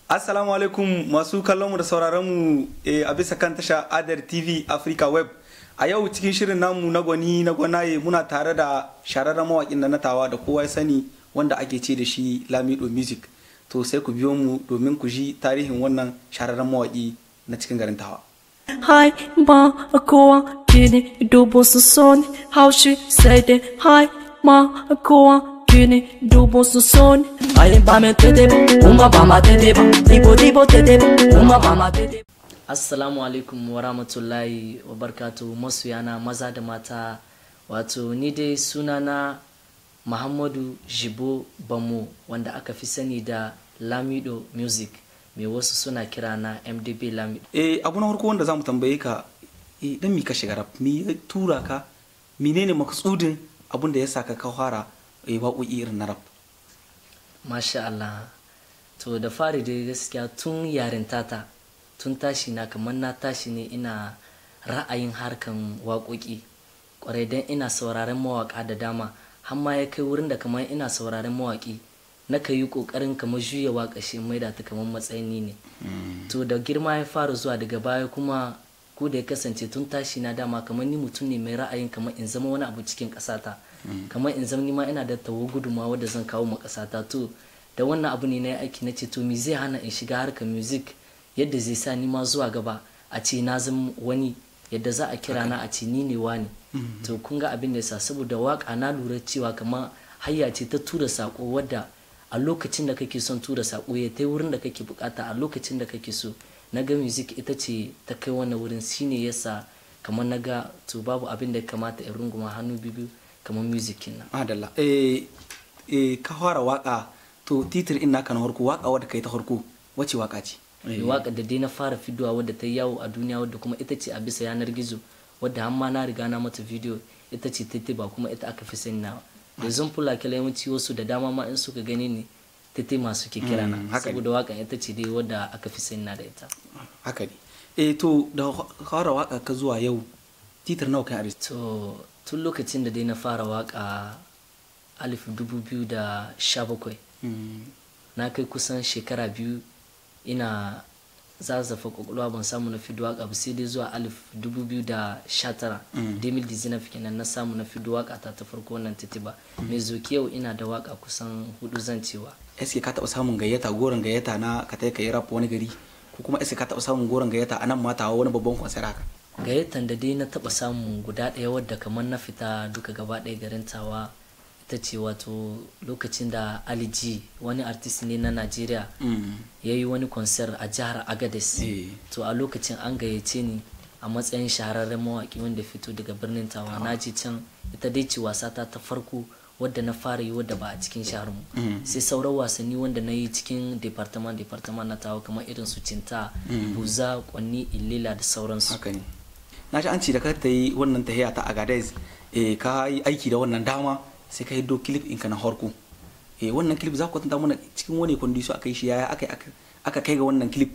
Assalamu alaikum masu kallon mu da sauraron mu a bisa kan tasha Adar TV Africa Web. A yau cikin shirin namu na gwani na gwanaye muna tare da shararren mawaƙin da na tawa da kowa ya sani wanda ake ce da shi Lamido Music. To sai ku biyo mu domin ku ji tarihin wannan shararren mawaƙi na cikin garin tawa. Hi, ma, kowa gini dubu su son haushi sai dai hi, ma, kowa gini dubu su son. Ai, ba me tete ba, kuma ba ma tete ba, dibo dibo tete ba, kuma ba ma tete ba. Assalamu alaikum wa rahmatullahi wa barkatu masuyana maza da mata wato ni dai sunana Muhammadu Jibo Bamo wanda aka fi sani da Lamido Music mai wasu suna kira na MDB Lamido. Eh abu na farko wanda zamu tambaye ka eh dan mi ka shiga rap mi ya tura ka menene maksudin abun da ya saka ka fara eh waƙoƙi irin na rap. Masha Allah. To da fari dai gaskiya tun yarintata tun tashi na kamar na tashi ne ina ra'ayin harkan waƙoƙi ƙwarai don ina sauraren mawaƙa da dama har ma ya kai wurin da kamar ina sauraren mawaƙi na ka yi ƙoƙarin kamar juya waƙa shi mai da ta kamar matsayin ni ne to da girma ya fara zuwa daga baya kuma ko da ya kasance tun tashi na dama kamar ni mutum ne mai ra'ayin kamar in zama wani abu cikin ƙasata kamar in zama ni ma ina da tawo gudunmawa wadda zan kawo ma ƙasata to da wannan abu ne na yi aiki na ce to me zai hana in shiga harkar music yadda zai sa ni ma zuwa gaba a ce na zama wani yadda za a kira na a ce ni ne wani to kun ga abin da sa saboda waka na lura cewa kamar hayya ce ta tura sako wadda a lokacin da kake son tura sako ya ta wurin da kake bukata a lokacin da kake so na ga music ita ce ta kai wannan wurin shine yasa kamar na ga to babu abin da ya kamata in runguma hannu biyu kamar music nan Adalla eh eh ka fara waka to titir in naka na farko waka wadda kai ta farko wace waka ce? waka da dai na fara fidowa wadda ta yawo a duniya wadda kuma ita ce a bisa yanar gizo wadda har na riga na mata video ita ce tete ba kuma ita aka fi sani na da zan fula kala yawanci wasu da dama ma in suka gani ne tete masu ke kira na saboda wakan ita ce dai wadda aka fi sani na da ita haka ne eh to da fara waka ka zuwa yau titir nawa kai a to tun lokacin da dai na fara waka alif dubu biyu da sha bakwai na kai kusan shekara biyu ina zazzafa kwakwalwa ban samu na fido waka ba sai dai zuwa alif dubu biyu da sha tara demil dizinaf kenan na samu na fido waka ta ta farko wannan titi ba mai zoki yau ina da waka kusan hudu zan cewa eske ka taɓa samun gayyata goron gayyata na ka tai ka yi rap wani gari ko kuma eske ka taɓa samun goron gayyata a nan mata wani babban kwansar haka gayyatan da dai na taɓa samun guda ɗaya wadda kamar na fita duka gaba ɗaya garin tawa ita ce wato lokacin da Ali G wani artist ne na Najeriya ya yi wani concert a jihar Agadez to a lokacin an gayyace ni a matsayin shahararren mawaƙi wanda fito daga birnin tawa na ji can ita dai ce wasata ta farko wadda na fara yi wadda ba a cikin shahar mu sai sauran wasanni wanda na yi cikin departament departament na tawa kamar irin su cinta buza kwanni illila da sauransu haka ne na ji an ce da ka ta yi wannan tahiya ta Agadez ka yi aiki da wannan dama sai ka hiddo clip ɗinka na harko eh wannan clip za ku kwatanta mana cikin wani condition aka yi shi yaya aka aka kai ga wannan clip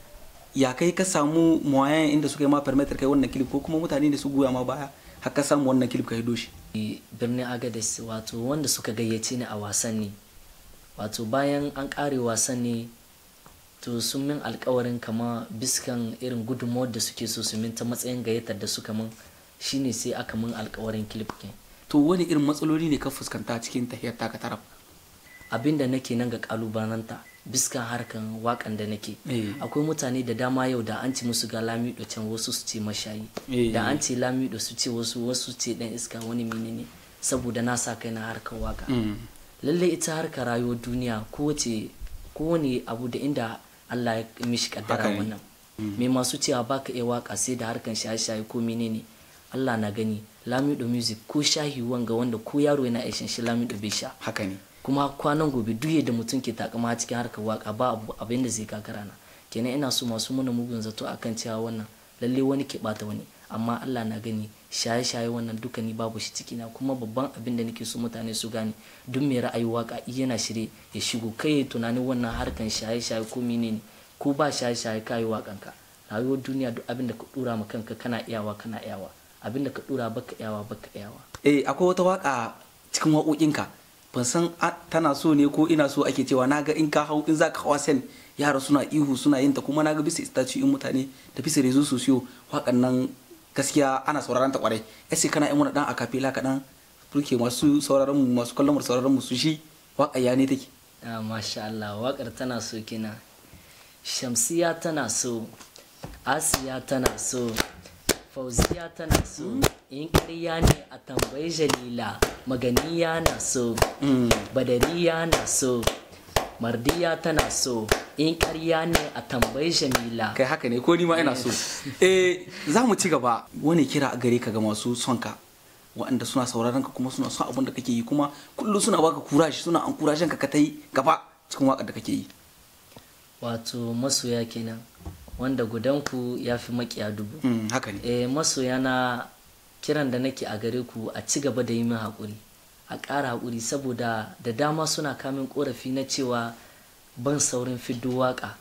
ya kai ka samu moyen inda suka yi ma permitter kai wannan clip ko kuma mutane da su goya ma baya har ka samu wannan clip ka hiddo shi birnin agadez wato wanda suka gayyace ni a wasanni wato bayan an kare wasanni to sun min alkawarin kama biskan irin gudunmawar da suke so su min ta matsayin gayyatar da suka min shine sai aka min alkawarin clip ke to wani irin matsaloli ne ka fuskanta cikin tahiyar taka taraf abin da nake nan ga kalubalanta biskan harkan wakan da nake akwai mutane da dama yau da an ci musu ga lamido can wasu su ce mashayi da an ce lamido su ce wasu wasu ce dan iska wani menene saboda na sa kai na harkar waka lallai ita harkar rayuwar duniya kowace kowane abu da inda Allah ya mishi kaddara wannan me masu cewa baka iya waka sai da harkan shaye-shaye ko menene Allah na gani lamido music ko shahi wanga wanda ko yaro yana aishin shi lamido bai sha haka ne kuma kwanan gobe duk da mutum ke takama cikin harkar waka ba abu abin da zai kakara na kenan ina so masu muna mugun zato akan cewa wannan lalle wani ke bata wani amma Allah na gani shaye-shaye wannan duka ni babu shi ciki na kuma babban abin da nake so mutane su gane duk mai ra'ayi waka yana shirye ya shigo kai tunanin wannan harkan shaye-shaye ko menene ko ba shaye-shaye kayi wakanka rayuwar duniya duk abin da ka dura ma kanka kana iyawa kana iyawa abin da ka dura baka iyawa baka iyawa eh akwai wata waka cikin waƙoƙinka ban san a- tana so ne ko ina so ake cewa naga in ka hau in za ka hawa sen yara suna ihu suna yin ta kuma naga bisa statue in mutane da bisa rezo sosiyo waƙan nan gaskiya ana sauraron ta kwarai sai kana yin wani dan akapela kaɗan turke masu sauraron mu masu kallon mu da sauraron mu su shi waƙa ya ne take Ah, masha Allah waƙar tana so kina shamsiya tana so asiya tana so fauziya tana so in ƙarya ne a tambayi jalila maganiya na so badariya na so mardiya tana so in ƙarya ne a tambayi jamila kai haka ne ko ni ma ina so eh za mu ci gaba wani kira a gare ka ga masu son ka waɗanda suna sauraron ka kuma suna son abin da kake yi kuma kullum suna baka kurashi suna an kurashin ka ka ta yi gaba cikin waƙar da kake yi wato masoya kenan wanda gudanku ya fi makiya dubu Mm, haka ne eh masoya na kiran da nake a gare ku a ci gaba da yi min haƙuri a ƙara haƙuri saboda da dama suna kamin ƙorafi na cewa ban saurin fiddo waƙa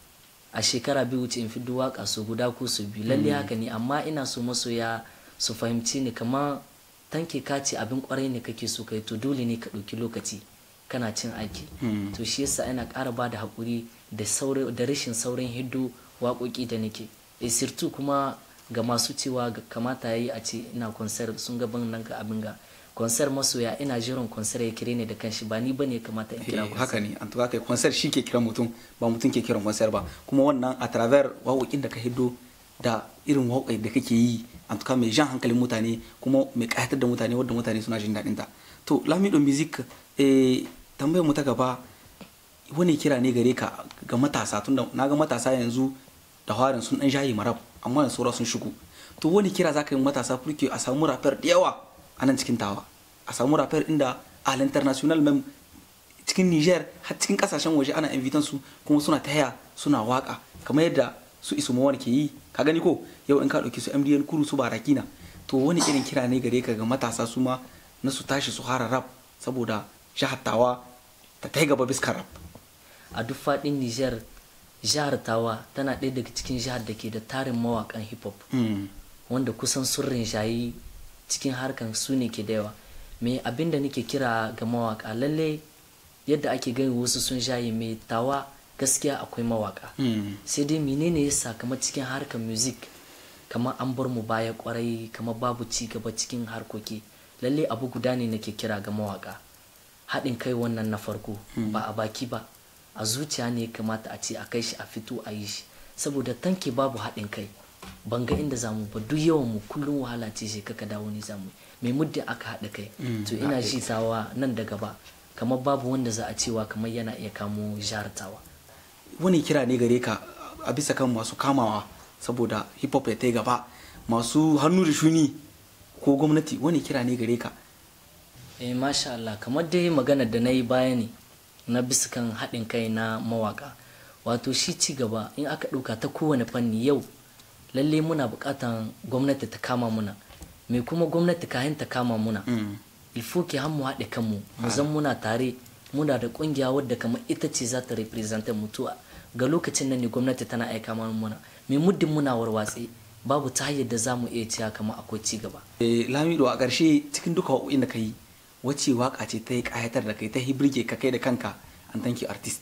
a shekara biyu wuce in fiddo waƙa su guda ko su biyu lalle haka ne amma ina so masoya su fahimci ni kamar tanke ka ce abin ƙwarai ne kake so kai to dole ne ka ɗauki lokaci kana cin aiki to shi yasa ina ƙara ba da haƙuri da sauri- da rashin saurin hiddo waƙoƙi da nake e sirtu kuma ga masu cewa ga- kamata yayi a ce ina konser sun ga ban nan ga abin ga konser masoya ina jiran konser ya kire ne da kanshi ba ni bane ya kamata in kira Eh, konser haka ne an tuka kai concert shi ke kiran mutum ba mutum ke kiran concert ba kuma wannan a travers waƙoƙin da ka hiddo da irin waƙoƙi da kake yi an tuka mai jan hankalin mutane kuma mai ƙayatar da mutane wadda mutane suna jin daɗin ta to lamido music eh, tambayar mu ta gaba wani kira ne gare ka ga matasa tunda na ga matasa yanzu da harin sun dan jayi marab amma yanzu saura sun shigo to wani kira za ka yi matasa furke a samu rafiyar da yawa a nan cikin tawa a samu rafiyar inda al international mem cikin niger har cikin kasashen waje ana invitan su kuma suna taya suna waka kamar yadda su isu mawar ke yi ka gani ko yau in ka ɗauki su mdn kuru su barakina to wani irin kira ne gare ka ga matasa su ma na su tashi su hara rap saboda jihar tawa ta ta gaba biskar rap a duk faɗin Nijar jihar Tawa tana ɗaya daga cikin jihar da ke da tarin mawaƙan hip hop Mm. wanda kusan sun rinjayi cikin harkan su ne ke da yawa me abin da nake kira ga mawaka lalle yadda ake gani wasu sun shayi mai tawa gaskiya akwai mawaka Mm. sai dai menene ya sa kamar cikin harkar music kamar an bar mu baya kwarai kamar babu ci gaba cikin harkoki lalle abu guda ne nake kira ga mawaka haɗin kai wannan na farko ba a baki ba a zuciya ne ya kamata a ce a kai shi a fito a yi shi saboda tanke babu haɗin kai ban ga inda zamu ba duk yawan mu kullum wahala ce shi kaka dawo ne zamu mai muddin aka haɗa kai to ina ji tawa nan da gaba kamar babu wanda za a cewa kamar yana iya kamo jihar tawa wani kira ne gare ka a bisa kan masu kamawa saboda hip hop ya ta gaba masu hannu da shuni ko gwamnati wani kira ne gare ka eh masha Allah kamar dai magana da na yi baya ne na bisa kan haɗin kai na mawaka wato shi ci gaba in aka ɗauka ta kowane fanni yau lalle muna buƙatan gwamnati ta kama muna me kuma gwamnati kayan ta kama muna ilfo ke mu haɗe kanmu mu zan muna tare muna da ƙungiya wadda kamar ita ce za ta representa mutuwa ga lokacin nan ne gwamnati tana aika mana muna me muddin muna warwatse babu ta hanyar da za mu iya cewa kamar akwai ci gaba Eh, lamido a ƙarshe cikin duka waƙoƙin da ka yi wacce waka ce ta yi ƙayatar da kai ta yi birge ka kai da kanka an thank you artist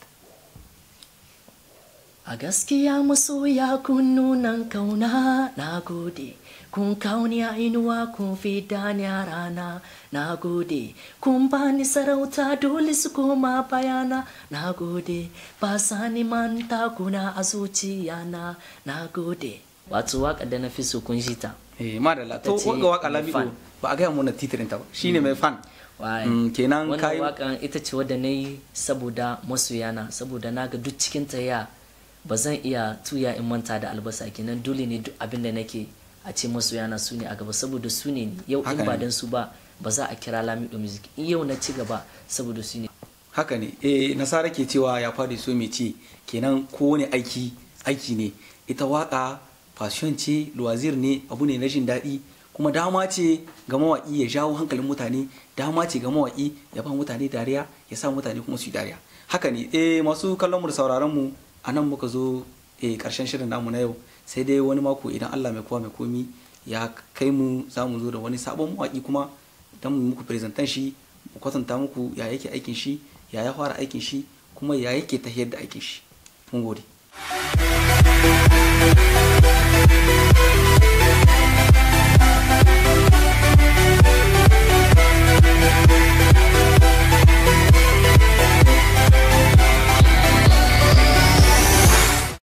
A gaskiya masoya kun nunan kauna na gode, kun kauni a inuwa kun fida ni a rana na gode, kun bani sarauta dole su koma bayana na gode, ba sa ni manta kuna a zuciyana na gode. Wato waka da na fi so kun ji ta. eh madalla to Ita ce wanga waka mai lamido fan. ba a gaya mana titirin ta ba shine mai fan Waye. Mm, kenan wannan kayi- wakan ita ce wadda na yi saboda masoyana saboda na ga duk cikin ta ya ba zan iya tuya in manta da albasa kenan dole ne duk abin da nake a ce masoyana su ne a gaba saboda su ne ni. yau in Haka ba ne. dan su ba ba za a kira lamido music in yau na ci gaba saboda su ne haka ne eh nasara ke cewa ya fadi so mai ci kenan kowane aiki aiki ne ita waka fashion ce luwazir ne abu ne na jin daɗi kuma dama ce ga mawaƙi ya jawo hankalin mutane dama ce ga mawaƙi ya ba mutane dariya ya sa mutane kuma su yi dariya haka ne eh masu kallon mu da sauraron mu a nan muka zo eh karshen shirin namu na yau sai dai wani mako idan Allah mai kowa mai komi ya kai mu za mu zo da wani sabon mawaƙi kuma don mu muku presentan shi mu kwatanta muku ya yake aikin shi ya ya fara aikin shi kuma ya yake tafiyar da aikin shi mun gode